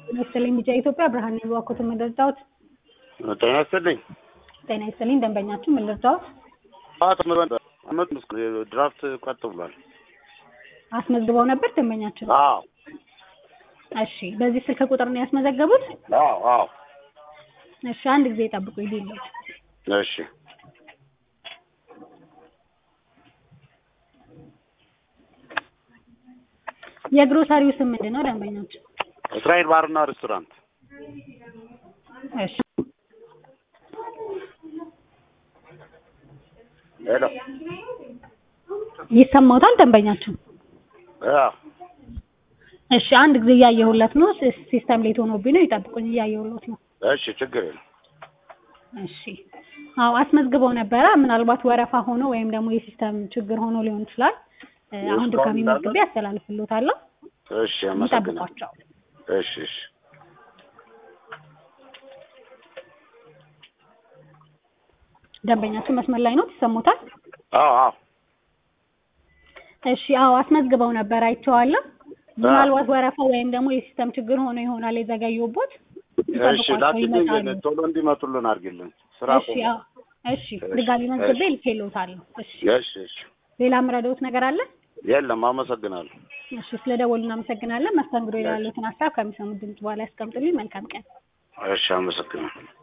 ጤና ይስጥልኝ ቢጫ ኢትዮጵያ ብርሃን ነኝ በዋኮት ምን ልርዳዎት? ጤና ይስጥልኝ። ጤና ይስጥልኝ ደንበኛችሁ ምን ልርዳዎት? ጠዋት አመት ድራፍት ቀጥ ብሏል። አስመዝግበው ነበር ደንበኛችሁ? አዎ እሺ በዚህ ስልክ ቁጥር ነው ያስመዘገቡት? አዎ አዎ። እሺ አንድ ጊዜ ጠብቁ ይልኝ። እሺ የግሮሰሪው ስም ምንድን ነው ደንበኛችሁ? እስራኤል ባርና ሬስቶራንት። እሺ ሄሎ ይሰማዎታል ደንበኛችሁ? አዎ እሺ አንድ ጊዜ እያየሁለት ነው። ሲስ- ሲስተም ሌት ሆኖብኝ ነው ይጠብቁኝ፣ እያየሁለት ነው። እሺ ችግር የለም። እሺ አዎ አስመዝግበው ነበረ። ምናልባት ወረፋ ሆኖ ወይም ደግሞ የሲስተም ችግር ሆኖ ሊሆን ይችላል። እ፣ አሁን እስካሁን ድጋሚ እንዳለ? መዝግቤ አስተላልፍልዎታለሁ። እሺ አመሰግናለሁ። ይጠብቋቸው። እሺ እሺ ደንበኛችሁ መስመር ላይ ነው፣ ይሰሙታል? አዎ አዎ እሺ አዎ አስመዝግበው ነበር፣ አይቼዋለሁ። ምናልባት ወረፋ ወይም ደግሞ የሲስተም ችግር ሆኖ ይሆናል የዘገዩቦት። እሺ ይጠብቋቸው፣ ላኪልኝ፣ ይመጣሉ። ቶሎ እንዲመጡልን አድርጊልን። ስራ እሺ ቆሞ። አዎ እሺ ድጋሚ መዝግቤ ልኬልዎታለሁ። እሺ እሺ እሺ ሌላ ምረዳዎት ነገር አለ? የለም አመሰግናለሁ። እሺ ስለደወሉ እናመሰግናለን። መስተንግዶ ላይ ያሉትን ሀሳብ ከሚሰሙት ድምጽ በኋላ ያስቀምጡልኝ። መልካም ቀን። እሺ አመሰግናለሁ።